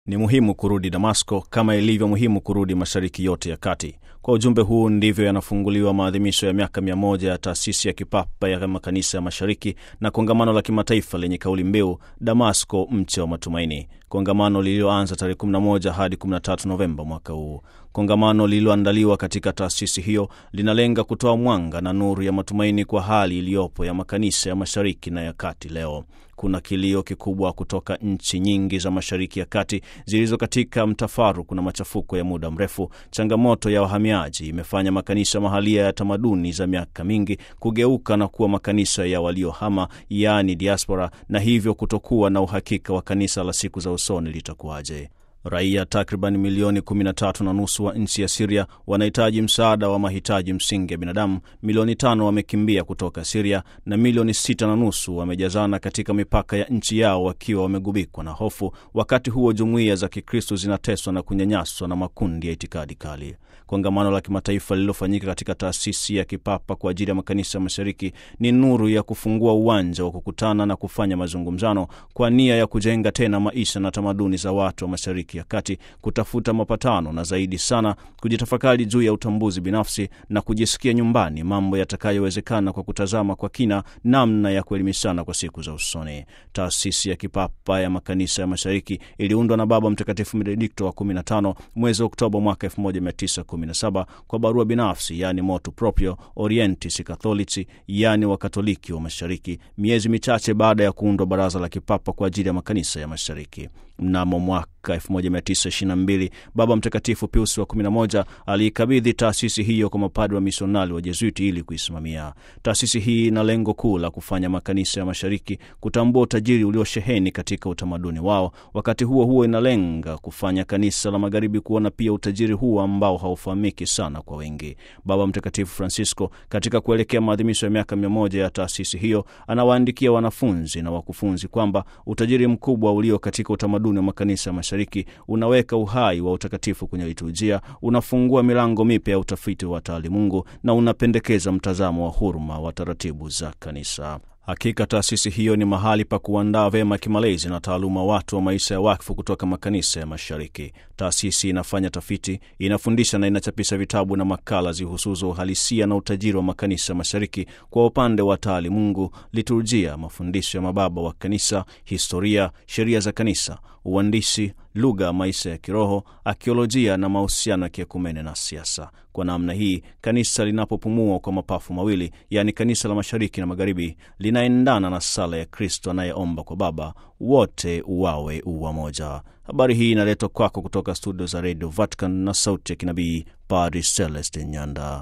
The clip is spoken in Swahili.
Ni muhimu kurudi Damasko kama ilivyo muhimu kurudi Mashariki yote ya Kati. Kwa ujumbe huu ndivyo yanafunguliwa maadhimisho ya miaka mia moja ya taasisi ya kipapa ya makanisa ya Mashariki na kongamano la kimataifa lenye kauli mbiu Damasko, mche wa matumaini, kongamano lililoanza tarehe 11 hadi 13 Novemba mwaka huu. Kongamano lililoandaliwa katika taasisi hiyo linalenga kutoa mwanga na nuru ya matumaini kwa hali iliyopo ya makanisa ya Mashariki na ya Kati leo. Kuna kilio kikubwa kutoka nchi nyingi za Mashariki ya Kati zilizo katika mtafaruku na machafuko ya muda mrefu. Changamoto ya wahamiaji imefanya makanisa mahalia ya tamaduni za miaka mingi kugeuka na kuwa makanisa ya waliohama, yaani diaspora, na hivyo kutokuwa na uhakika wa kanisa la siku za usoni litakuwaje. Raia takriban milioni 13 na nusu wa nchi ya Siria wanahitaji msaada wa mahitaji msingi ya binadamu. Milioni tano wamekimbia kutoka Siria na milioni sita na nusu wamejazana katika mipaka ya nchi yao wakiwa wamegubikwa na hofu. Wakati huo jumuiya za Kikristo zinateswa na kunyanyaswa na makundi ya itikadi kali. Kongamano la kimataifa lililofanyika katika taasisi ya kipapa kwa ajili ya makanisa ya Mashariki ni nuru ya kufungua uwanja wa kukutana na kufanya mazungumzano kwa nia ya kujenga tena maisha na tamaduni za watu wa Mashariki ya Kati, kutafuta mapatano na zaidi sana kujitafakari juu ya utambuzi binafsi na kujisikia nyumbani, mambo yatakayowezekana kwa kutazama kwa kina namna ya kuelimishana kwa siku za usoni. Taasisi ya kipapa ya makanisa ya Mashariki iliundwa na Baba Mtakatifu Benedikto wa 15 mwezi Oktoba mwaka 1917 kwa barua binafsi, yaani motu proprio Orientis Catholici, yaani Wakatoliki wa Mashariki, miezi michache baada ya kuundwa Baraza la Kipapa kwa ajili ya makanisa ya Mashariki. Mnamo mwaka 1922 Baba Mtakatifu Pius wa 11 aliikabidhi taasisi hiyo kwa mapadri wa misionari wa Jesuiti ili kuisimamia. Taasisi hii ina lengo kuu la kufanya makanisa ya Mashariki kutambua utajiri uliosheheni katika utamaduni wao. Wakati huo huo, inalenga kufanya kanisa la Magharibi kuona pia utajiri huo ambao haufahamiki sana kwa wengi. Baba Mtakatifu Francisco, katika kuelekea maadhimisho ya miaka mia moja ya taasisi hiyo, anawaandikia wanafunzi na wakufunzi kwamba utajiri mkubwa ulio katika utamaduni wa makanisa ya Mashariki unaweka uhai wa utakatifu kwenye liturujia, unafungua milango mipya ya utafiti wa taalimungu na unapendekeza mtazamo wa huruma wa taratibu za kanisa. Hakika taasisi hiyo ni mahali pa kuandaa vyema kimalezi na taaluma watu wa maisha ya wakfu kutoka makanisa ya Mashariki. Taasisi inafanya tafiti, inafundisha na inachapisha vitabu na makala zihusuzo uhalisia na utajiri wa makanisa ya Mashariki kwa upande wa taalimungu, liturujia, mafundisho ya mababa wa kanisa, historia, sheria za kanisa, uandishi, lugha, maisha ya kiroho, akiolojia na mahusiano ya kiekumene na siasa. Kwa namna hii kanisa linapopumua kwa mapafu mawili, yaani kanisa la mashariki na magharibi, linaendana na sala ya Kristo anayeomba kwa Baba, wote wawe uwamoja. Habari hii inaletwa kwako kutoka studio za redio Vatican na sauti ya kinabii Padri Celestin Nyanda.